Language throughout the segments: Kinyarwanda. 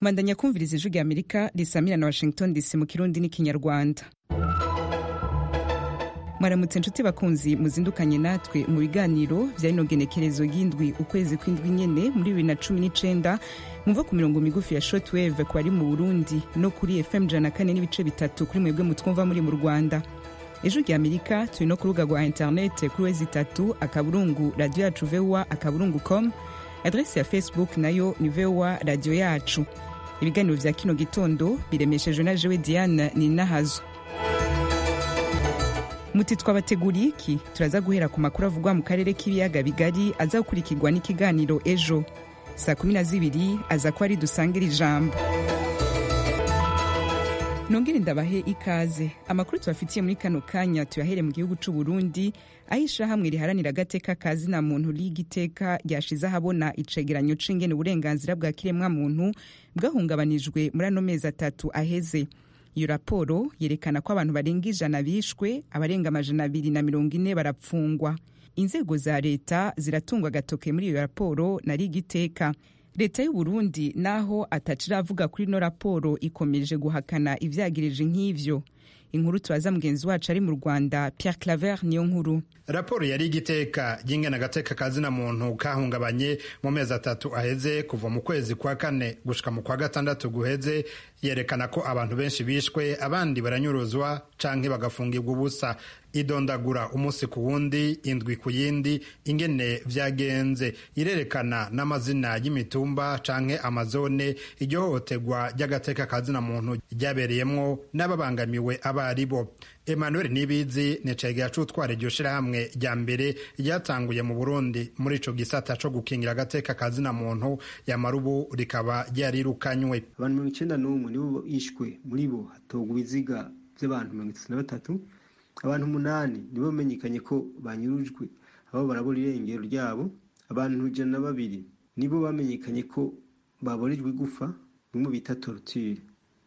mandanya kumviriza ijwi rya amerika risamira na washington dc mu kirundi n'ikinyarwanda mwaramutse nshuti bakunzi muzindukanye natwe mu biganiro by'ino genekerezo y'indwi ukwezi kw'indwi nyene muri bibiri na cumi n'icenda mwumva ku mirongo migufi ya shotweve ku bari mu burundi no kuri fm ijana na kane n'ibice bitatu kuri mwebwe mutwumva muri mu rwanda ejo rya amerika turi no ku rubuga rwa interinete kuri wezi itatu akaburungu radiyo yacu vowa akaburungu com adresi ya facebook nayo ni vowa radiyo yacu ibiganiro vya kino gitondo biremeshejwe na jewe diane ninahazo muti twabateguriye iki turaza guhera ku makuru avugwa mu karere k'ibiyaga bigari azakurikirwa n'ikiganiro ejo saa kumi na zibiri aza kuba ari dusangira ijambo nongere ndabahe ikaze amakuru tubafitiye muri kano kanya tuyahere mu gihugu c'u Burundi aho ishahamwe riharanira agateka ka zina muntu riga iteka ryashize ahabona icegeranyo c'ingene uburenganzira bwa kiremwa muntu bwahungabanijwe muri ano mezi atatu aheze iyo raporo yerekana ko abantu barenga ijana bishwe abarenga amajana abiri na mirongo ine barapfungwa inzego za leta ziratungwa agatoke muri iyo raporo na riga iteka leta y'u Burundi naho ataciravuga kuri ino raporo ikomeje guhakana ivyagirije nk'ivyo inkuru tubaza mugenzi wacu ari mu rwanda pierre claver niyo nkuru raporo yari igiteka ryingana agateka ka zina muntu kahungabanye mu mezi atatu aheze kuva mu kwezi kwa kane gushika mu kwa gatandatu guheze yerekana ko abantu benshi bishwe abandi baranyuruzwa canke bagafungirwa ubusa idondagura umunsi ku wundi indwi ku yindi ingene vyagenze irerekana n'amazina y'imitumba canke amazone iryohotegwa ry'agateka ka zina muntu ryabereyemwo n'ababangamiwe abaribo emmanuel nibizi ni cegeya c'utwara iryo shirahamwe rya mbere ryatanguye mu burundi muri ico gisata co gukingira agateka ka zina muntu yamara ubu rikaba ryarirukanywe abantu mirongo icenda n'umwe nibo bishwe muri bo hatogwa ibiziga by'abantu mirongo itatu na batatu abantu umunani nibo bamenyekanye ko banyurujwe abo barabura irengero ryabo abantu ijana na babiri nibo bamenyekanye ko baborejwe igufa bimwe bita torture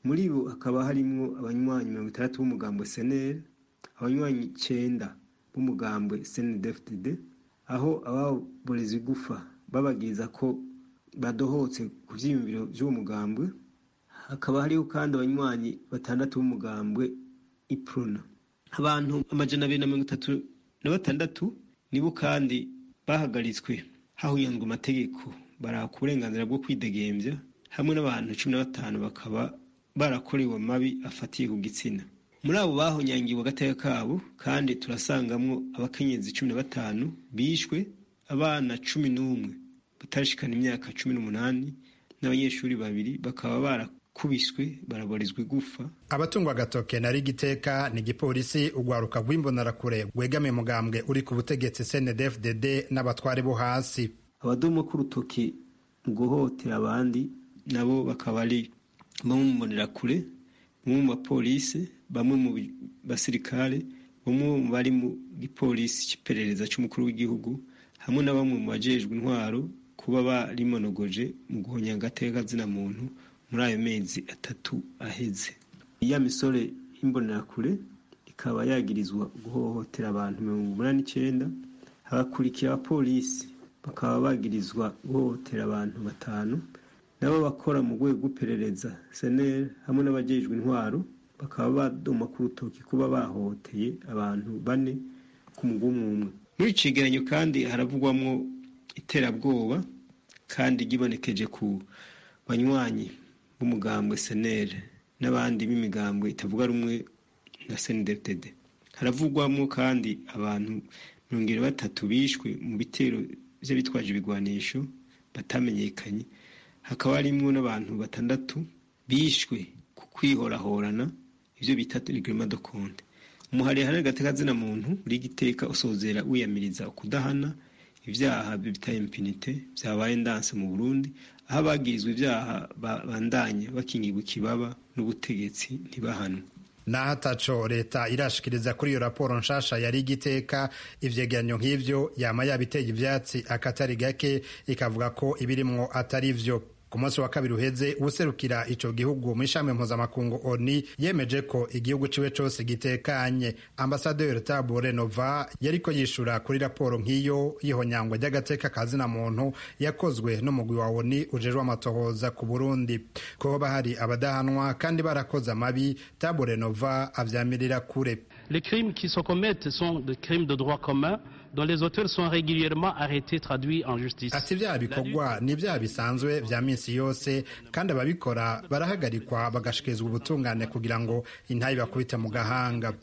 muri bo hakaba harimwo abanywanyi mirongo itandatu b'umugambwe seneri abanywanyi icenda b'umugambwe snedfdd aho ababoreza igufa babagiriza ko badohotse ku vyiyumviro vy'uwo mugambwe hakaba hariho kandi abanywanyi batandatu b'umugambwe iprona abantu amajana abiri na mirongo itatu na batandatu nibo kandi bahagaritswe hahuyanzwe amategeko baraka uburenganzira bwo kwidegemvya hamwe n'abantu cumi na batanu bakaba barakorewe amabi afatiye ku gitsina muri abo bahonyangiwe agateka kabo kandi turasangamwo abakenyezi cumi na batanu bishwe abana cumi n'umwe batarashikana imyaka cumi n'umunani n'abanyeshuri babiri bakaba barakubiswe barabarizwa igufa abatungwa agatoke na rigiteka ni igipolisi ugwaruka rw'imbonarakure rwegamiye mugambwe uri ku butegetsi cndfdd n'abatware bo hasi abadomo k'urutoki mu guhotera abandi nabo bakaba ari bamwe mu mbonerakure bamwe mu bapolisi bamwe mu basirikare bamwe mu bari mu gipolisi cy'iperereza cy'umukuru w'igihugu hamwe na bamwe mu bajejwe intwaro kuba barimonogoje mu guhonya agateka zina muntu muri ayo mezi atatu aheze ya misore y'imbonerakure ikaba yagirizwa guhohotera abantu mirongo umunani icenda habakurikira abapolisi bakaba bagirizwa guhohotera abantu batanu nabo bakora mu rwego rw'iperereza seneri hamwe n'abajejwe intwaro bakaba badoma ku rutoki kuba bahohoteye abantu bane ku mugwi umwe muri icegeranyo kandi haravugwamwo iterabwoba kandi ryibonekeje ku banywanyi b'umugambwe seneri n'abandi b'imigambwe itavuga rumwe na senedetede haravugwamo kandi abantu mirongo irindwi batatu bishwe mu bitero by'abitwaje ibigwanisho batamenyekanye hakaba harimwo n'abantu batandatu bishwe ku kwihorahorana ibyo bita rigirima do konte umuhariye hari agateka zina muntu uri giteka usozera wiyamiriza ukudahana ibyaha bita impinite byabaye ndanse mu burundi aho abagirizwa ibyaha bandanya bakingirwa ikibaba n'ubutegetsi ntibahanwe naho ataco leta irashikiriza kuri iyo raporo nshasha yari igiteka ivyegeranyo nk'ivyo yama yabiteye ivyatsi akatari gake ikavuga ko ibirimwo atari vyo ku munsi wa kabiri uheze userukira ico gihugu mu ishami mpuzamakungu ONU yemeje ko igihugu ciwe cose gitekanye ambasaderi Tabore Nova yariko yishura kuri raporo nk'iyo y'ihonyangwa ry'agateka kazina muntu yakozwe n'umugwi wa ONU ujejwe amatohoza ku Burundi ko bahari abadahanwa kandi barakoze amabi Tabore Nova avyamirira kure Les crimes qui se commettent sont des crimes de droit commun dont les auteurs sont régulièrement arrêtés traduits en justice. Ati vya bikorwa ni vya bisanzwe vya minsi yose kandi ababikora barahagarikwa bagashikizwa ubutungane kugira ngo intayi bakubite mu gahanga.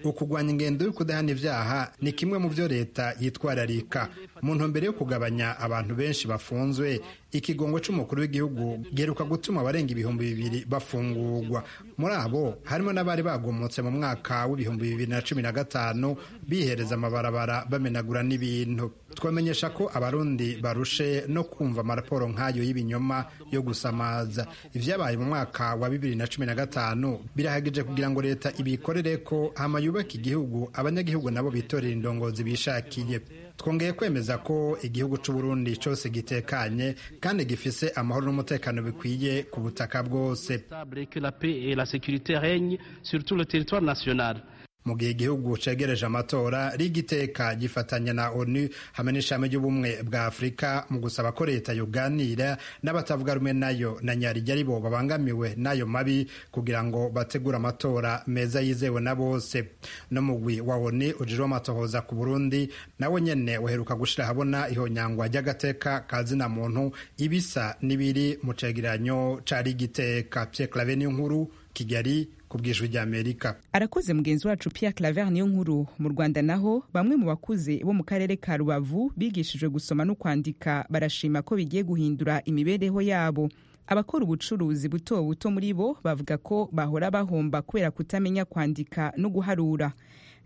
Ukugwanya ingendo y'ukudahana ivyaha ni kimwe mu vyo leta yitwararika mu ntumbero yo kugabanya abantu benshi bafunzwe ikigongo c'umukuru w'igihugu giheruka gutuma abarenga ibihumbi bibiri bafungurwa muri abo harimo n'abari bagomotse mu mwaka w'ibihumbi bibiri na cumi na gatanu bihereza amabarabara bamenagura n'ibintu twamenyesha ko abarundi barushe no kumva amaraporo nk'ayo y'ibinyoma yo gusamaza ivyabaye mu mwaka wa bibiri na cumi na gatanu birahagije kugira ngo leta ibikorere ko hama yubake igihugu abanyagihugu nabo bitorera indongozi bishakiye twongeye kwemeza ko igihugu c'uburundi cose gitekanye kandi gifise amahoro n'umutekano bikwiye ku butaka bwose mu gihe igihugu cegereje amatora rigiteka gifatanya na onu hamwe n'ishami ry'ubumwe bwa afurika mu gusaba ko leta yoganira n'abatavuga rumwe nayo na nyarijya aribo babangamiwe n'ayo mabi kugira ngo bategure amatora meza yizewe na bose n'umugwi wa onu ujejwe amatohoza ku burundi nawe nyene waheruka gushira habona ihonyangwa ry'agateka kazina muntu ibisa n'ibiri mu cegeranyo ca rigiteka pyeklave n'inkuru kigali ku bwijwi ry'amerika arakoze mugenzi wacu pierre claver niyo nkuru mu rwanda naho bamwe mu bakuze bo mu karere ka rubavu bigishijwe gusoma no kwandika barashima ko bigiye guhindura imibereho yabo abakora ubucuruzi buto buto muri bo bavuga ko bahora bahomba kubera kutamenya kwandika no guharura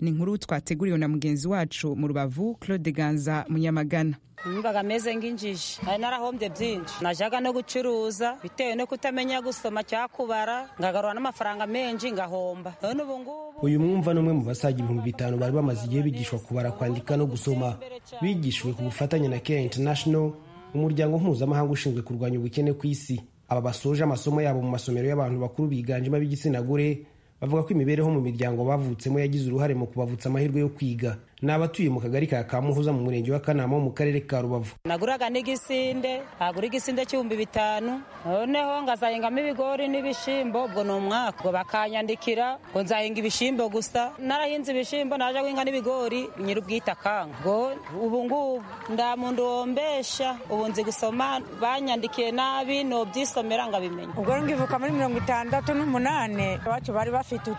ni inkuru twateguriwe na mugenzi wacu mu rubavu claude ganza munyamagana numvaga ameze nk'injiji hari narahombye byinshi najyaga no gucuruza bitewe no kutamenya gusoma cyangwa kubara ngagarura n'amafaranga menshi ngahomba none ubu ngubu uyu mwumva ni umwe mu basaga ibihumbi bitanu bari bamaze igihe bigishwa kubara kwandika no gusoma bigishijwe ku bufatanye na care international umuryango mpuzamahanga ushinzwe kurwanya ubukene ku isi aba basoje amasomo yabo mu masomero y'abantu bakuru biganjemo ab'igitsina gore bavuga ko imibereho mu miryango bavutsemo yagize uruhare mu kubavutsa amahirwe yo kwiga ni abatuye mu kagari ka kamuhoza mu murenge wa kanama mu karere ka rubavu naguraga n'igisinde hagura igisinde cy'ibihumbi bitanu noneho ngazahingamo ibigori n'ibishimbo ubwo ni umwaka ngo bakanyandikira ngo nzahinga ibishimbo gusa narahinze ibishimbo naje guhinga n'ibigori nyir'ubwite akanga ngo ubu ngubu nda muntu wombesha ubu nzi gusoma banyandikiye nabi nobyisomera ngabimenya ubwo ngivuka muri mirongo itandatu n'umunani iwacu bari bafite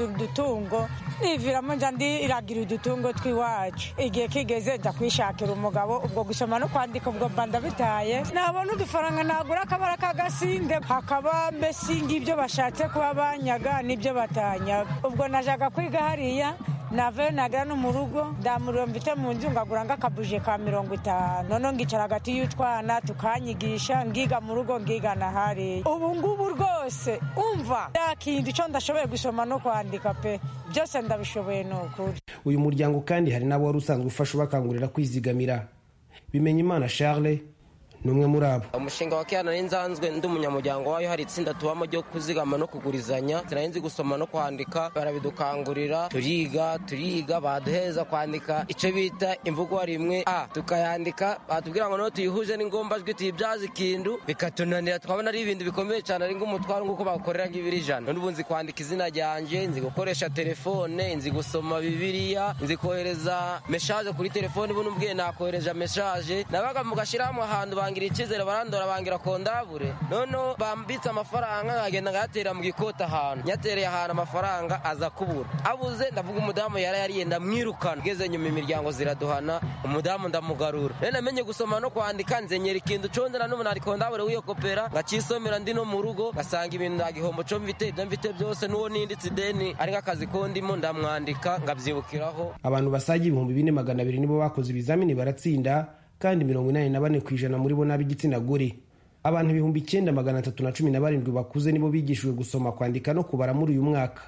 udutungo niviramo njya ndiragira udutungo iwacu igihe kigeze njya kwishakira umugabo ubwo gusoma no kwandika ubwo mba ndabitaye nabona udufaranga nagura akabara k'agasinde hakaba mbese ngibyo bashatse kuba banyaga n'ibyo batanyaga ubwo najyaga kwiga hariya nave nagira no mu rugo ndamuriro mfite mu nzu ngagura nk'akabuje ka mirongo itanu noneho ngicara hagati y'utwana tukanyigisha ngiga mu rugo ngigana hariya ubu ngubu rwose umva yakinda icyo ndashoboye gusoma no kwandika pe byose ndabishoboye ni ukuri uyu muryango kandi hari n'abo wari usanzwe ufasha ubakangurira kwizigamira bimenya imana charles ni umwe muri abo umushinga wa kera nari nzanzwe ndi umunyamuryango wayo hari itsinda tubamo ryo kuzigama no kugurizanya sinari nzi gusoma no kwandika barabidukangurira turiga turiga baduheza kwandika icyo bita imvugo rimwe a tukayandika batubwira ngo niho tuyihuje n'ingombajwi tuyibyaze ikindu bikatunanira twabona ari ibintu bikomeye cyane ari nk'umutwaro nk'uko bakorera nk'ibiri ijana none ubu nzi kwandika izina ryanjye nzi gukoresha telefone nzi gusoma bibiliya nzi kohereza meshaje kuri telefone ubu n'ubwiye nakohereje meshaje nabaga mugashyiraho ahantu bangira icyizere barandora bangira kondabure noneho bambitse amafaranga nkagenda nkayatera mu gikota ahantu nyatereye ahantu amafaranga aza kubura abuze ndavuga umudamu yari yariye ndamwirukana ngeze nyuma imiryango ziraduhana umudamu ndamugarura rero namenye gusoma no kwandika nzenyera ikintu condera n'umuntu ari kondabure w'iyo kopera ngacisomera ndi no mu rugo ngasanga ibintu nda gihombo co mfite ibyo mfite byose n'uwo ninditse ideni ari nk'akazi kondimo ndamwandika ngabyibukiraho abantu basaga ibihumbi bine magana abiri nibo bakoze ibizamini baratsinda kandi mirongo inani na bane ku ijana muri bo n'ab'igitsina gore abantu ibihumbi icyenda magana atatu na cumi na barindwi bakuze nibo bigishijwe gusoma kwandika no kubara muri uyu mwaka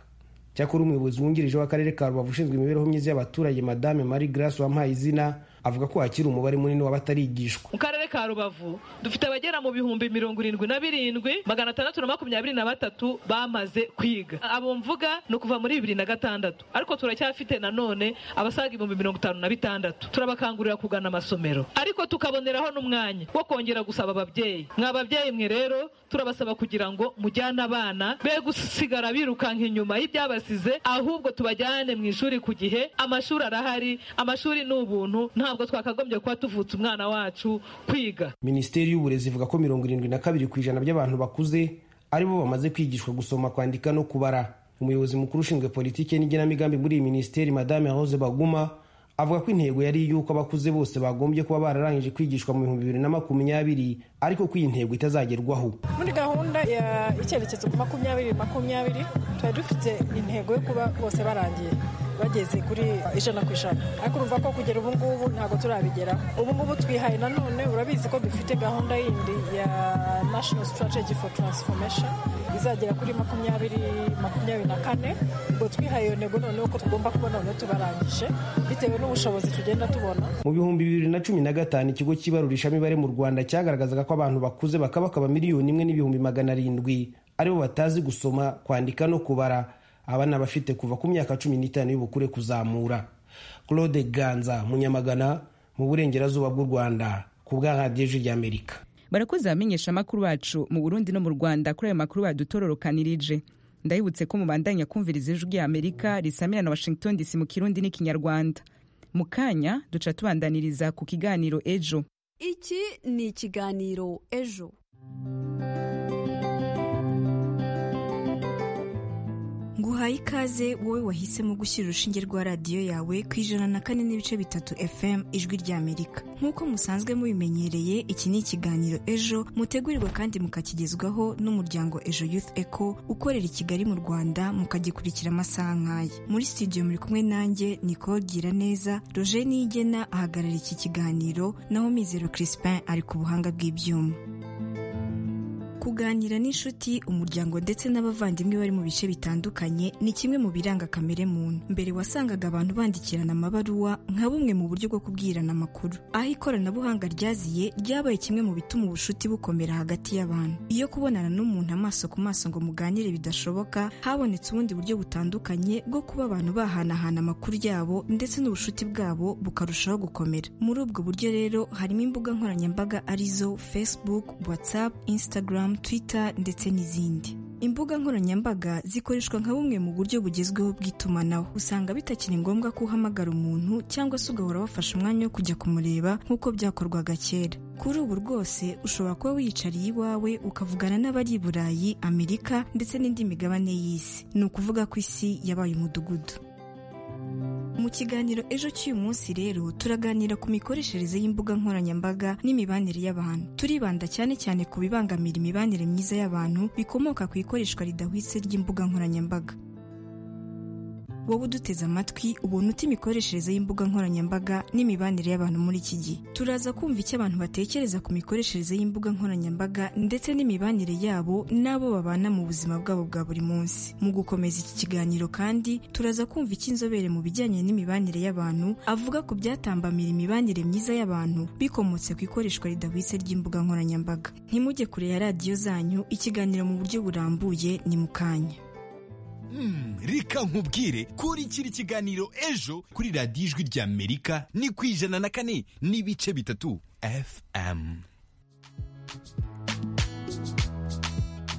cyakora umuyobozi wungirije w'akarere ka rubavu ushinzwe imibereho myiza y'abaturage madame marie grace wampaye izina avuga ko hakiri umubare munini w'abatarigishwa mu karere karere ka rubavu dufite abagera mu bihumbi mirongo irindwi na birindwi magana atandatu na makumyabiri na batatu bamaze kwiga abo mvuga ni ukuva muri bibiri na gatandatu ariko turacyafite nanone abasaga ibihumbi mirongo itanu na bitandatu turabakangurira kugana amasomero ariko tukaboneraho n'umwanya wo kongera gusaba ababyeyi mwa babyeyi mwe rero turabasaba kugira ngo mujyane abana be gusigara birukanka inyuma y'ibyabasize ahubwo tubajyane mu ishuri ku gihe amashuri arahari amashuri ni ubuntu ntabwo twakagombye kuba tuvutse umwana wacu kwiga minisiteri y'uburezi ivuga ko mirongo irindwi na kabiri ku ijana by'abantu bakuze aribo bamaze kwigishwa gusoma kwandika no kubara umuyobozi mukuru ushinzwe politiki n'igenamigambi muri iyi minisiteri madame rose baguma avuga ko intego yari y'uko abakuze bose bagombye kuba bararangije kwigishwa mu bihumbi bibiri na makumyabiri ariko ko iyi ntego itazagerwaho muri gahunda ya icyerekezo makumyabiri makumyabiri twari dufite intego yo kuba bose barangiye bageze kuri ijana ku ijana ariko urumva ko kugera ubu ngubu ntabwo turabigeraho ubu ngubu twihaye nanone urabizi ko dufite gahunda yindi ya national strategy for transformation izagera kuri makumyabiri makumyabiri na kane ubwo twihaye iyo ntego noneho ko tugomba kuba noneho tubarangije bitewe n'ubushobozi tugenda tubona mu bihumbi bibiri na cumi na gatanu ikigo cy'ibarurisha imibare mu rwanda cyagaragazaga ko abantu bakuze bakabakaba miliyoni imwe n'ibihumbi magana arindwi aribo batazi gusoma kwandika no kubara abana bafite kuva ku myaka cumi n'itanu y'ubukure kuzamura claude ganza munyamagana mu burengerazuba bw'u rwanda ku bwa radiyo ijwi ry'amerika barakoze abamenyesha amakuru bacu mu burundi no mu rwanda kuri ayo makuru badutororokanirije ndabibutse ko mubandanya kumviriza ijwi ry'amerika risamira na washington dc mu kirundi n'ikinyarwanda mu kanya duca tubandaniriza ku kiganiro ejo iki ni ikiganiro ejo nguhaye ikaze wowe wahisemo gushyira urushinge rwa radiyo yawe ku ijana na kane n'ibice bitatu fm ijwi ry'amerika nk'uko musanzwe mubimenyereye iki ni ikiganiro ejo mutegurirwa kandi mukakigezwaho n'umuryango ejo youth eco ukorera i kigali mu rwanda mukagikurikira amasaha nk'aya muri studio muri kumwe nanjye nicole giraneza roger niyigena ahagarara iki kiganiro naho mizero crispin ari ku buhanga bw'ibyuma kuganira n'inshuti umuryango ndetse n'abavandimwe bari mu bice bitandukanye ni kimwe mu biranga kamere muntu mbere wasangaga abantu bandikirana amabaruwa nka bumwe mu buryo bwo kubwirana amakuru aho ikoranabuhanga ryaziye ryabaye kimwe mu bituma ubucuti bukomera hagati y'abantu iyo kubonana n'umuntu amaso ku maso ngo muganire bidashoboka habonetse ubundi buryo butandukanye bwo kuba abantu bahanahana amakuru yabo ndetse n'ubucuti bwabo bukarushaho gukomera muri ubwo buryo rero harimo imbuga nkoranyambaga arizo facebook whatsapp instagram twitter ndetse n'izindi imbuga nkoranyambaga zikoreshwa nka bumwe mu buryo bugezweho bw'itumanaho usanga bitakiri ngombwa ko uhamagara umuntu cyangwa se ugahora wafashe umwanya wo kujya kumureba nk'uko byakorwaga kera kuri ubu rwose ushobora kuba wiyicariye iwawe ukavugana n'abari i burayi amerika ndetse n'indi migabane y'isi ni ukuvuga ko isi yabaye umudugudu mu kiganiro ejo cy'uyu munsi rero turaganira ku mikoreshereze y'imbuga nkoranyambaga n'imibanire y'abantu turibanda cyane cyane ku bibangamira imibanire myiza y'abantu bikomoka ku ikoreshwa ridahwitse ry'imbuga nkoranyambaga wowe uduteze amatwi ubona uta imikoreshereze y'imbuga nkoranyambaga n'imibanire y'abantu muri iki gihe turaza kumva icyo abantu batekereza ku mikoreshereze y'imbuga nkoranyambaga ndetse n'imibanire yabo n'abo babana mu buzima bwabo bwa buri munsi mu gukomeza iki kiganiro kandi turaza kumva icyo inzobere mu bijyanye n'imibanire y'abantu avuga ku byatambamira imibanire myiza y'abantu bikomotse ku ikoreshwa ridahwitse ry'imbuga nkoranyambaga ntimujye kure ya radiyo zanyu ikiganiro mu buryo burambuye ni mu kanya reka nkubwire kurikira ikiganiro ejo kuri radiyo ijwi ry'amerika ni ku ijana na kane n'ibice bitatu fm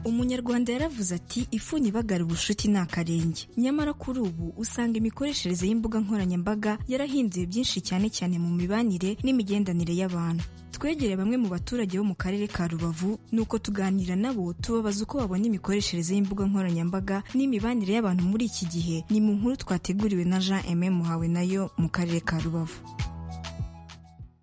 umunyarwanda yaravuze ati ifuni ibagara ubucuti ni akarenge nyamara kuri ubu usanga imikoreshereze y'imbuga nkoranyambaga yarahinduye byinshi cyane cyane mu mibanire n'imigendanire y'abantu twegereye bamwe mu baturage bo mu karere ka rubavu nuko tuganira nabo tubabaza uko babona imikoreshereze y'imbuga nkoranyambaga n'imibanire y'abantu muri iki gihe ni mu nkuru twateguriwe na jean aime muhawe nayo mu karere ka rubavu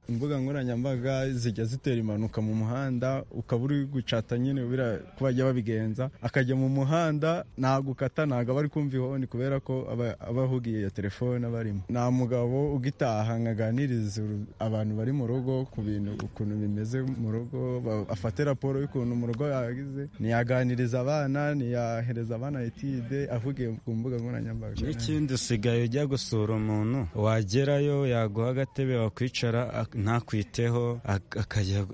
imbuga nkoranyambaga zijya zitera impanuka mu muhanda ukaba uri gucata nyine kuba bajya babigenza akajya mu muhanda ntabwo ukata ntabwo aba ari kumva ihoni kubera ko aba ahugiye ya telefone aba arimo nta mugabo ugitaha nkaganiriza abantu bari mu rugo ku bintu ukuntu bimeze mu rugo afate raporo y'ukuntu mu rugo yagize ntiyaganiriza abana ntiyahereza abana etide avugiye ku mbuga nkoranyambaga n'ikindi usigaye ujya gusura umuntu wagerayo yaguha agatebe wakwicara ntakwiteho akajya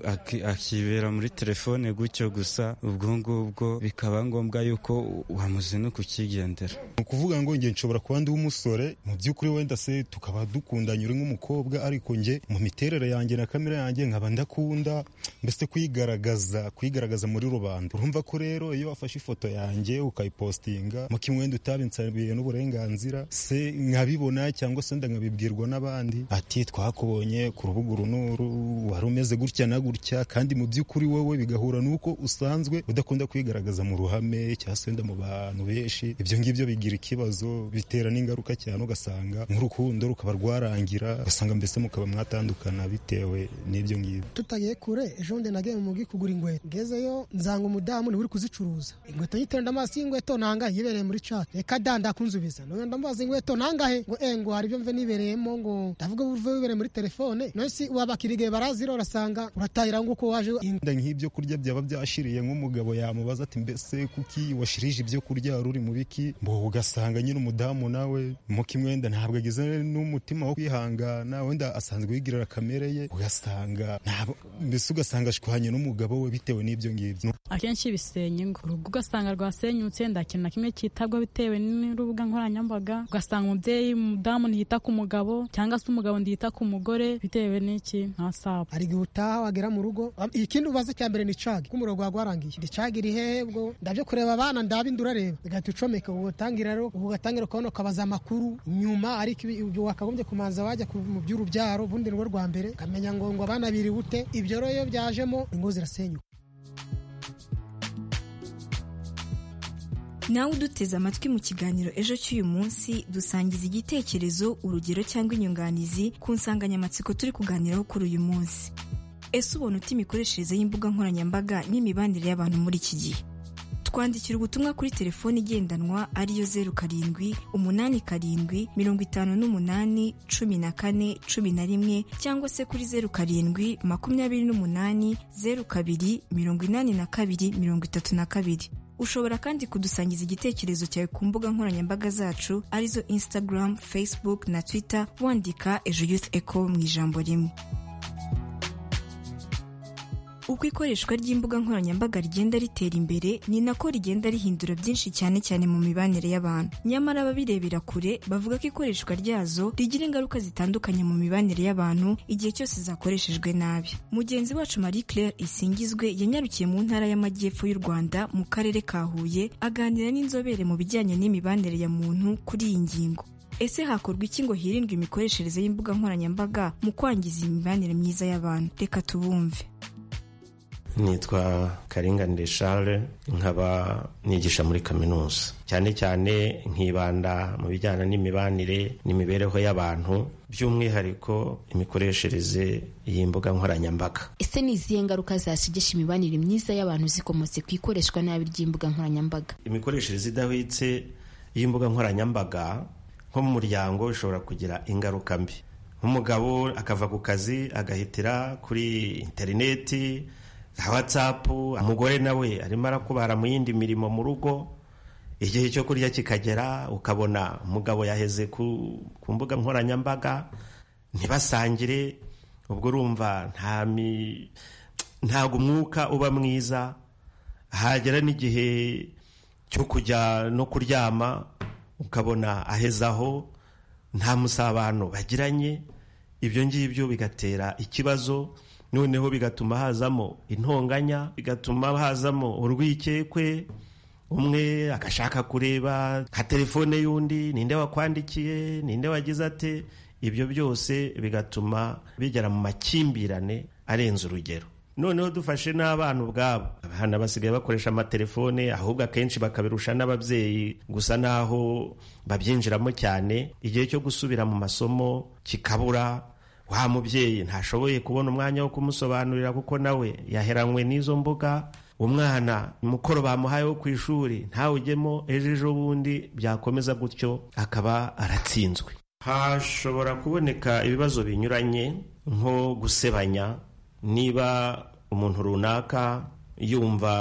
akibera muri telefone gutyo gusa ubwo ngubwo bikaba ngombwa yuko wamuze no kukigendera ni ukuvuga ngo nge nshobora kuba ndi umusore mu by'ukuri wenda se tukaba dukundanye uri nk'umukobwa ariko nge mu miterere yanjye na kamera yanjye nkaba ndakunda mbese kuyigaragaza kuyigaragaza muri rubanda urumva ko rero iyo wafashe ifoto yanjye ukayipositinga mu kimwenda utabinsabiriye n'uburenganzira se nkabibona cyangwa se nkabibwirwa n'abandi ati twakubonye ku rubuga uru n'uru wari umeze gutya na gutya kandi mu by'ukuri wowe bigahura n'uko usanzwe udakunda kwigaragaza mu ruhame cyangwa se wenda mu bantu benshi ibyo ngibyo bigira ikibazo bitera n'ingaruka cyane ugasanga nk'urukundo rukaba rwarangira ugasanga mbese mukaba mwatandukana bitewe n'ibyo ngibyo tutagiye kure ejo bundi nagiye mu mugi kugura inkweto ngezeyo nzanga umudamu niwe uri kuzicuruza inkweto nyiterera amaso y'inkweto nangahe yibereye muri chat reka da ndakunzubiza none ndamubaza inkweto nangahe ngo eh ngo hari ibyo mve nibereyemo ngo ndavuga uvuye wibereye muri telefone none si wabakira igihe barazira urasanga uratahira ngo uko waje inda nk'ibyo kurya byaba byashiriye nk'umugabo yamubaza ati mbese kuki washirije ibyo kurya ruri mu biki mbo ugasanga nyine umudamu nawe mu kimwenda ntabwo agize n'umutima wo kwihangana wenda asanzwe yigirira kamere ye ugasanga mbese ugasanga ashwanye n'umugabo we bitewe n'ibyo ngibyo akenshi bisenya ingo urugo ugasanga rwasenyutse nda kintu na kimwe cyitabwa bitewe n'urubuga nkoranyambaga ugasanga umubyeyi umudamu ntiyita ku mugabo cyangwa se umugabo ntiyita ku mugore bitewe n'iki nka sabo hari igihe utaha wagera mu rugo ikindi ubaza cya mbere ni cagi ko umurongo wawe warangiye ndi cagi iri hehe ubwo ndabyo kureba abana ndabindi urareba ugahita ucomeka ubu utangira rero ubu ugatangira kubona ukabaza amakuru nyuma ariko ibyo wakagombye kumanza wajya mu by'urubyaro ubundi ni rwo rwa mbere ukamenya ngo ngo abana biri bute ibyo rero iyo byajemo ingo zirasenyuka nawe uduteze amatwi mu kiganiro ejo cy'uyu munsi dusangiza igitekerezo urugero cyangwa inyunganizi ku nsanganyamatsiko turi kuganiraho kuri uyu munsi ese ubona uta imikoreshereze y'imbuga nkoranyambaga n'imibanire y'abantu muri iki gihe twandikira ubutumwa kuri telefoni igendanwa ariyo zeru karindwi umunani karindwi mirongo itanu n'umunani cumi na kane cumi na rimwe cyangwa se kuri zeru karindwi makumyabiri n'umunani zeru kabiri mirongo inani na kabiri mirongo itatu na kabiri ushobora kandi kudusangiza igitekerezo cyawe ku mbuga nkoranyambaga zacu arizo instagram facebook na twitter wandika ejo youth eco mu ijambo rimwe uko ikoreshwa ry'imbuga nkoranyambaga rigenda ritera imbere ni nako rigenda rihindura byinshi cyane cyane mu mibanire y'abantu nyamara ababirebera kure bavuga ko ikoreshwa ryazo rigira ingaruka zitandukanye mu mibanire y'abantu igihe cyose zakoreshejwe nabi mugenzi wacu marie claire isingizwe yanyarukiye mu ntara y'amajyepfo y'u rwanda mu karere ka huye aganira n'inzobere mu bijyanye n'imibanire ya muntu kuri iyi ngingo ese hakorwa iki ngo hirindwe imikoreshereze y'imbuga nkoranyambaga mu kwangiza imibanire myiza y'abantu reka tubumve nitwa karinganire Charles nkaba nigisha muri kaminuza cyane cyane nkibanda mu bijyana n'imibanire n'imibereho y'abantu by'umwihariko imikoreshereze y'imbuga nkoranyambaga ese ni izihe ngaruka zashigisha imibanire myiza y'abantu zikomotse ku ikoreshwa nabi ry'imbuga nkoranyambaga imikoreshereze idahwitse y'imbuga nkoranyambaga nko mu muryango ishobora kugira ingaruka mbi nk'umugabo akava ku kazi agahitira kuri interineti watsapu umugore nawe arimo arakubara mu yindi mirimo mu rugo igihe cyo kurya kikagera ukabona umugabo yaheze ku mbuga nkoranyambaga ntibasangire ubwo urumva ntabwo umwuka uba mwiza hagera n'igihe cyo kujya no kuryama ukabona ahezaho nta musabano bagiranye ibyo ngibyo bigatera ikibazo noneho bigatuma hazamo intonganya bigatuma hazamo urwikekwe umwe agashaka kureba nka telefone y'undi ninde wakwandikiye ninde wagize ate ibyo byose bigatuma bigera mu makimbirane arenze urugero noneho dufashe n'abana ubwabo abana basigaye bakoresha amatelefone ahubwo akenshi bakabirusha n'ababyeyi gusa n'aho babyinjiramo cyane igihe cyo gusubira mu masomo kikabura wa mubyeyi ntashoboye kubona umwanya wo kumusobanurira kuko nawe yaheranywe n'izo mbuga umwana umukoro bamuhaye wo ku ishuri ntawujyemo ejo ejo bundi byakomeza gutyo akaba aratsinzwe hashobora kuboneka ibibazo binyuranye nko gusebanya niba umuntu runaka yumva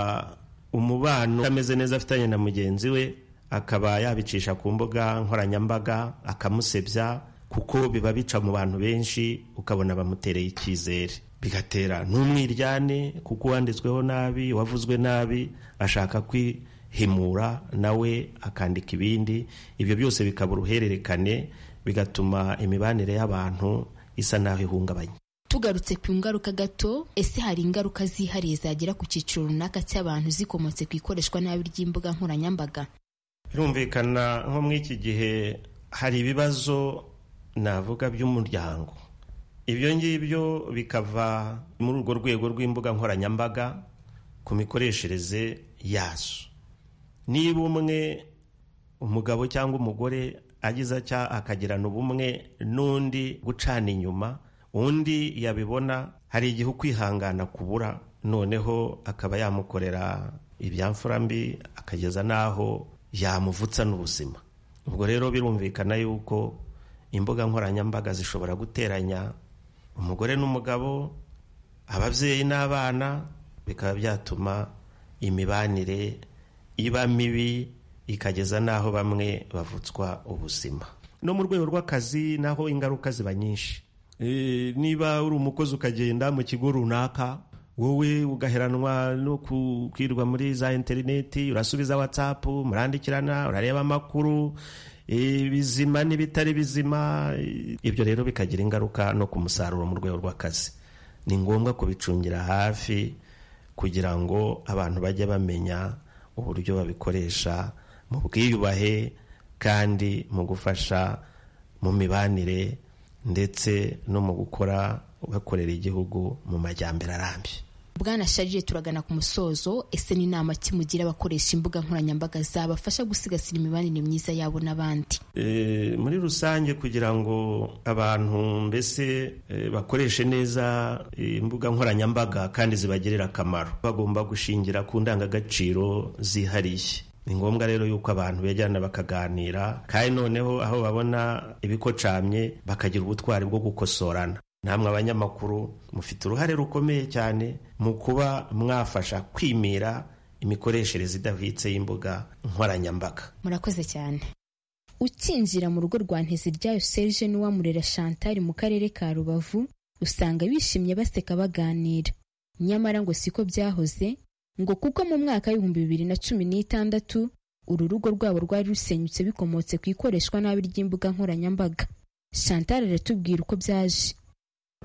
umubano utameze neza afitanye na mugenzi we akaba yabicisha ku mbuga nkoranyambaga akamusebya kuko biba bica mu bantu benshi ukabona bamutereye icyizere bigatera n'umwiryane kuko uwanditsweho nabi uwavuzwe nabi ashaka kwihimura nawe akandika ibindi ibyo byose bikaba uruhererekane bigatuma imibanire y'abantu isa n'aho ihungabanye tugarutse ku ngaruka gato ese hari ingaruka zihariye zagera ku cyiciro runaka cy'abantu zikomotse ku ikoreshwa nabi ry'imbuga nkoranyambaga birumvikana nko muri iki gihe hari ibibazo navuga by'umuryango ibyo ngibyo bikava muri urwo rwego rw'imbuga nkoranyambaga ku mikoreshereze yazo niba umwe umugabo cyangwa umugore agize atya akagirana ubumwe n'undi gucana inyuma undi yabibona hari igihe ukwihangana kubura noneho akaba yamukorera ibyamfura mbi akageza n'aho yamuvutsa n'ubuzima ubwo rero birumvikana yuko imbuga nkoranyambaga zishobora guteranya umugore n'umugabo ababyeyi n'abana bikaba byatuma imibanire iba mibi ikageza n'aho bamwe bavutswa ubuzima no mu rwego rw'akazi naho ingaruka ziba nyinshi niba uri umukozi ukagenda mu kigo runaka wowe ugaheranwa no kwirwa muri za interineti urasubiza watsapu murandikirana urareba amakuru ibizima n'ibitari bizima ibyo rero bikagira ingaruka no ku musaruro mu rwego rw'akazi ni ngombwa kubicungira hafi kugira ngo abantu bajye bamenya uburyo babikoresha mu bwiyubahe kandi mu gufasha mu mibanire ndetse no mu gukora bakorera igihugu mu majyambere arambye bwana sharire turagana ku musozo ese n'inama kimugira abakoresha imbuga nkoranyambaga zabafasha gusigasira imibanire myiza yabo n'abandi muri rusange kugira ngo abantu mbese bakoreshe neza imbuga nkoranyambaga kandi zibagirira akamaro bagomba gushingira ku ndangagaciro zihariye ni ngombwa rero yuko abantu begerana bakaganira kandi noneho aho babona ibikocamye bakagira ubutwari bwo gukosorana namwe abanyamakuru mufite uruhare rukomeye cyane mu kuba mwafasha kwimira imikoreshereze idahwitse y'imbuga nkoranyambaga murakoze cyane ukinjira mu rugo rwa ntezi ryayo serge n'uwamurera chantal mu karere ka rubavu usanga bishimye baseka baganira nyamara ngo siko byahoze ngo kuko mu mwaka w'ibihumbi bibiri na cumi n'itandatu uru rugo rwabo rwari rusenyutse bikomotse ku ikoreshwa nabi ry'imbuga nkoranyambaga chantal aratubwira uko byaje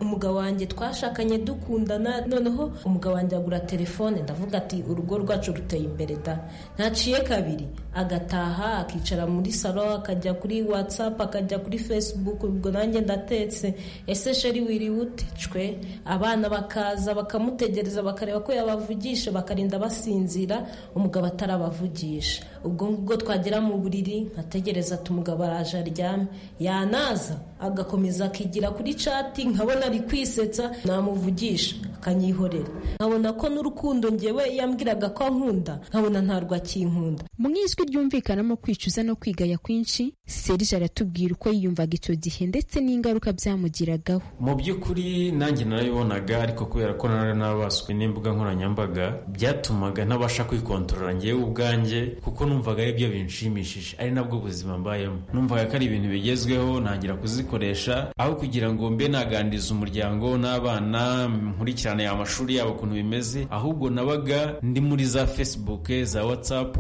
umugabo wanjye twashakanye dukundana noneho umugabo wanjye agura telefone ndavuga ati urugo rwacu ruteye imbere da ntaciye kabiri agataha akicara muri salo akajya kuri watsapu akajya kuri facebook ubwo nanjye ndatetse ese sheri wiriwe ute cwe abana bakaza bakamutegereza bakareba ko yabavugisha bakarinda basinzira umugabo atarabavugisha ubwo ngubwo twagera mu buriri nkategereza ati umugabo araje aryame yanaza agakomeza akigira kuri cati nkabona ari kwisetsa namuvugisha akanyihorera nkabona ko n'urukundo ngewe yambwiraga ko ankunda nkabona ntarwo akinkunda mu ijwi ryumvikanamo kwicuza no kwigaya kwinshi serije aratubwira uko yiyumvaga icyo gihe ndetse n'ingaruka byamugiragaho mu by'ukuri nanjye narayibonaga ariko kubera ko nari nabaswe n'imbuga nkoranyambaga byatumaga ntabasha kwikontorora ngewe ubwanjye kuko numvaga ari byo binshimishije ari nabwo buzima mbayemo numvaga ko ari ibintu bigezweho ntangira kuzikoresha aho kugira ngo mbe naganira umuryango n'abana nkurikirane amashuri yabo ukuntu bimeze ahubwo nabaga ndi muri za facebook za whatsapp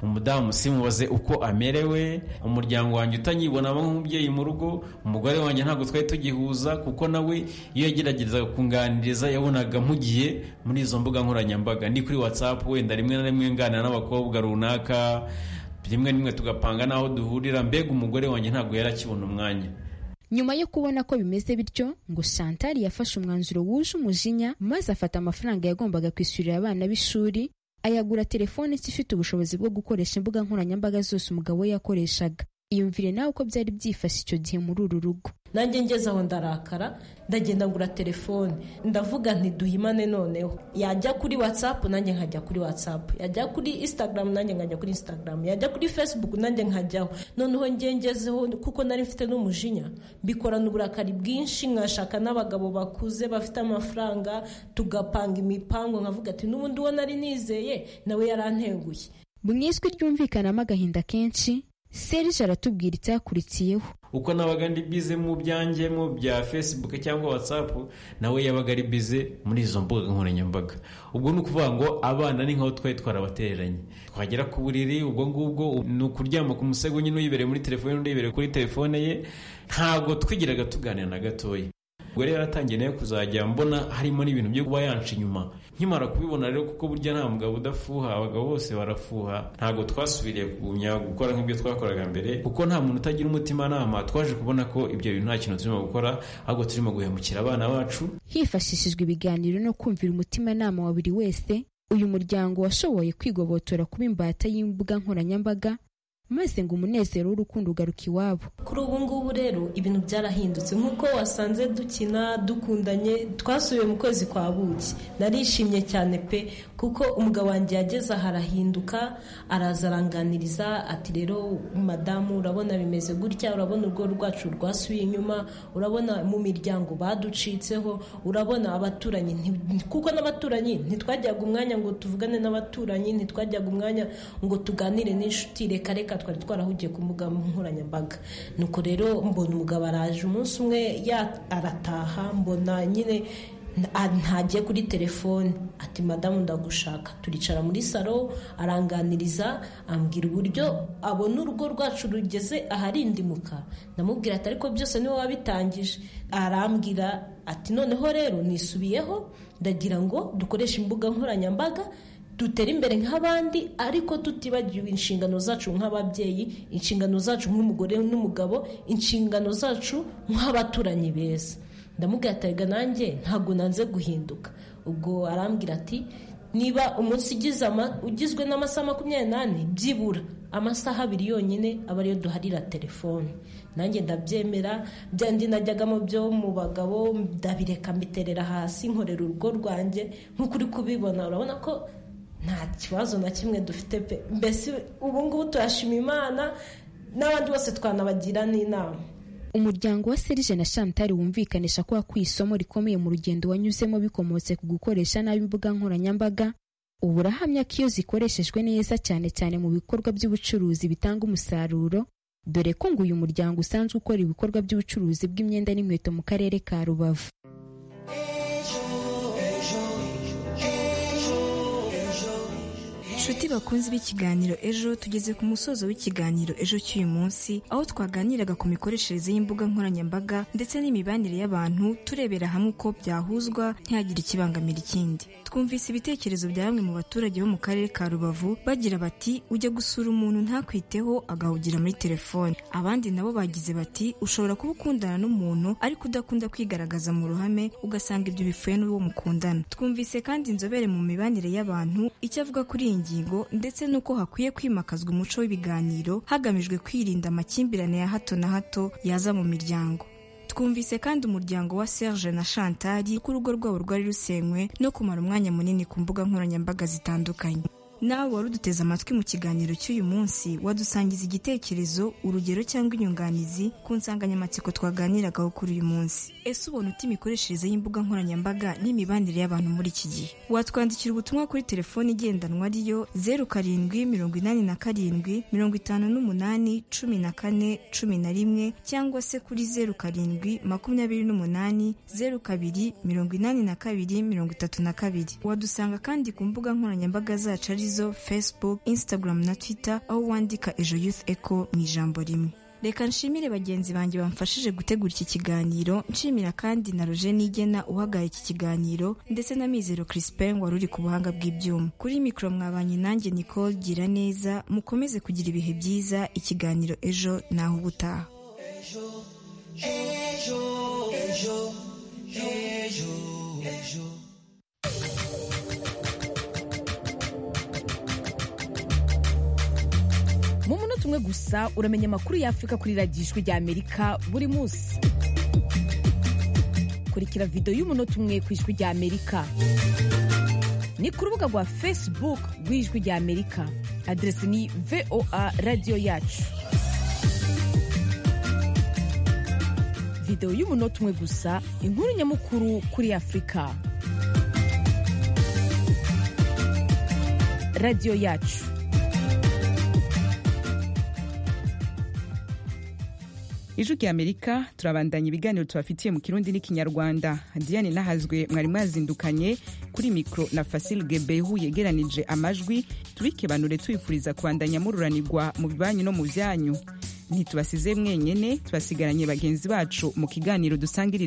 umudamu simubaze uko amerewe umuryango wanjye utanyibonamo nk'umubyeyi mu rugo umugore wanjye ntabwo twari tugihuza kuko nawe iyo yageragezaga kunganiriza yabonaga mpugiye muri izo mbuga nkoranyambaga ndi kuri whatsapp wenda rimwe na rimwe nganira n'abakobwa runaka rimwe rimwe tugapanga n'aho duhurira mbega umugore wanjye ntabwo yari akibona umwanya nyuma yo kubona ko bimeze bityo ngo chantal yafashe umwanzuro wuje umujinya maze afata amafaranga yagombaga kwishyurira abana b'ishuri ayagura telefone ifite ubushobozi bwo gukoresha imbuga nkoranyambaga zose umugabo we yakoreshaga iyumvire nawe uko byari byifashe icyo gihe muri uru rugo nanjye ngeze aho ndarakara ndagenda ngura telefone ndavuga ntiduhimane noneho yajya kuri watsapu nanjye nkajya kuri watsapu yajya kuri isitagaramu nanjye nkajya kuri isitagaramu yajya kuri fesibuku nanjye nkajyaho noneho ngengezeho kuko nari mfite n'umujinya mbikorana uburakari bwinshi nkashaka n'abagabo bakuze bafite amafaranga tugapanga imipango nkavuga ati n'ubundi uwo nari nizeye nawe yaranteguye mu ijwi ryumvikanamo agahinda kenshi serge aratubwira icyakurikiyeho uko nabaga ndi bize mu byanjye mu bya facebook cyangwa whatsapp nawe yabaga ari bize muri izo mbuga nkoranyambaga ubwo ni ukuvuga ngo abana ni nk'aho twari twarabatereranye twagera ku buriri ubwo ngubwo ni ukuryama ku musego nyine uyibereye muri telefone undi yibereye kuri telefone ye ntabwo twigiraga tuganira na gatoya ubwo rero yaratangiye nayo kuzajya mbona harimo n'ibintu byo kuba yanca inyuma nkimara kubibona rero kuko burya nta mugabo udafuha abagabo bose barafuha ntabwo twasubiriye kugumya gukora nk'ibyo twakoraga mbere kuko nta muntu utagira umutimanama twaje kubona ko ibyo bintu nta kintu turimo gukora ahubwo turimo guhemukira abana bacu hifashishijwe ibiganiro no kumvira umutimanama wa buri wese uyu muryango washoboye kwigobotora kuba imbata y'imbuga nkoranyambaga maze ngo umunezero w'urukundo ugaruka iwabo kuri ubu ngubu rero ibintu byarahindutse nk'uko wasanze dukina dukundanye twasubiye mu kwezi kwa buki narishimye cyane pe kuko umugabo wanjye yageze aha arahinduka araza aranganiriza ati rero madamu urabona bimeze gutya urabona urwo rwacu rwasubiye inyuma urabona mu miryango baducitseho urabona abaturanyi kuko n'abaturanyi ntitwajyaga umwanya ngo tuvugane n'abaturanyi ntitwajyaga umwanya ngo tuganire n'inshuti reka reka twari twarahugiye ku mbuga nkoranyambaga nuko rero mbona umugabo araje umunsi umwe arataha mbona nyine ntagiye kuri telefone ati madamu ndagushaka turicara muri salo aranganiriza ambwira uburyo abona urugo rwacu rugeze aharindimuka ndamubwira ati ariko byose niwe wabitangije arambwira ati noneho rero nisubiyeho ndagira ngo dukoreshe imbuga nkoranyambaga dutera imbere nk'abandi ariko tutibagiwe inshingano zacu nk'ababyeyi inshingano zacu nk'umugore n'umugabo inshingano zacu nk'abaturanyi beza ndamubwira nanjye ntabwo nanze guhinduka ubwo arambwira ati niba umunsi ugizwe n'amasaha makumyabiri n'ane byibura amasaha abiri yonyine aba ariyo duharira telefone nanjye ndabyemera byandi najyagamo byo mu bagabo ndabireka mbiterera hasi nkorera urugo rwanjye nk'uko uri kubibona urabona ko nta kibazo na kimwe dufite pe mbese ubu ngubu turashima imana n'abandi bose twanabagira n'inama umuryango wa serije na shantari wumvikanisha ko wakuye isomo rikomeye mu rugendo wanyuzemo bikomotse ku gukoresha nabi imbuga nkoranyambaga ubu urahamya ko iyo zikoreshejwe neza cyane cyane mu bikorwa by'ubucuruzi bitanga umusaruro dore ko ngo uyu muryango usanzwe ukora ibikorwa by'ubucuruzi bw'imyenda n'inkweto mu karere ka rubavu inshuti bakunze b'ikiganiro ejo tugeze ku musozo w'ikiganiro ejo cy'uyu munsi aho twaganiraga ku mikoreshereze y'imbuga nkoranyambaga ndetse n'imibanire y'abantu turebera hamwe uko byahuzwa ntihagire ikibangamira ikindi twumvise ibitekerezo bya bamwe mu baturage bo mu karere ka rubavu bagira bati ujya gusura umuntu ntakwiteho agahugira muri telefone abandi nabo bagize bati ushobora kuba ukundana n'umuntu ariko udakunda kwigaragaza mu ruhame ugasanga ibyo bipfuye n'uwo mukundana twumvise kandi inzobere mu mibanire y'abantu icyo avuga kuri iyi ngingo ndetse n'uko hakwiye kwimakazwa umuco w'ibiganiro hagamijwe kwirinda amakimbirane ya hato na hato yaza mu miryango twumvise kandi umuryango wa Serge na Chantal ko urugo rwabo rwari rusenywe no kumara umwanya munini ku mbuga nkoranyambaga zitandukanye nawe wari uduteze amatwi mu kiganiro cy'uyu munsi wadusangiza igitekerezo urugero cyangwa inyunganizi ku nsanganyamatsiko twaganiragaho kuri uyu munsi ese ubona uti imikoreshereze y'imbuga nkoranyambaga n'imibanire y'abantu muri iki gihe watwandikira ubutumwa kuri telefoni igendanwa ariyo zeru karindwi mirongo inani na karindwi mirongo itanu n'umunani cumi na kane cumi na rimwe cyangwa se kuri zeru karindwi makumyabiri n'umunani zeru kabiri mirongo inani na kabiri mirongo itatu na kabiri wadusanga kandi ku mbuga nkoranyambaga zacu ari facebook instagram na twitter aho wandika ejo youth echo mu ijambo rimwe reka nshimire bagenzi banjye bamfashije gutegura iki kiganiro nshimira kandi na roje nigena uhagaye iki kiganiro ndetse na mizero crispin wari uri ku buhanga bw'ibyuma kuri mikoro mwabanye nanjye nicole gira neza mukomeze kugira ibihe byiza ikiganiro ejo naho ubutaha ejo ejo ejo ejo ejo mu munota umwe gusa uramenya amakuru y'afurika kuri radijwi rya amerika buri munsi kurikira videwo y'umunota umwe ku ijwi rya amerika ni ku rubuga rwa facebook rw'ijwi rya amerika aderesi ni voa radiyo yacu videwo y'umunota umwe gusa inkuru nyamukuru kuri afurika radiyo yacu ijwi rya amerika turabandanya ibiganiro tubafitiye mu kirundi n'ikinyarwanda diane nahazwe mwari mwazindukanye kuri mikoro na fasil gebehu yegeranije amajwi tubikebanure tubifuriza kubandanya mururanirwa mu bibanyi no mu byanyu ntitubasize mwenyene tubasigaranye bagenzi bacu mu kiganiro dusangirije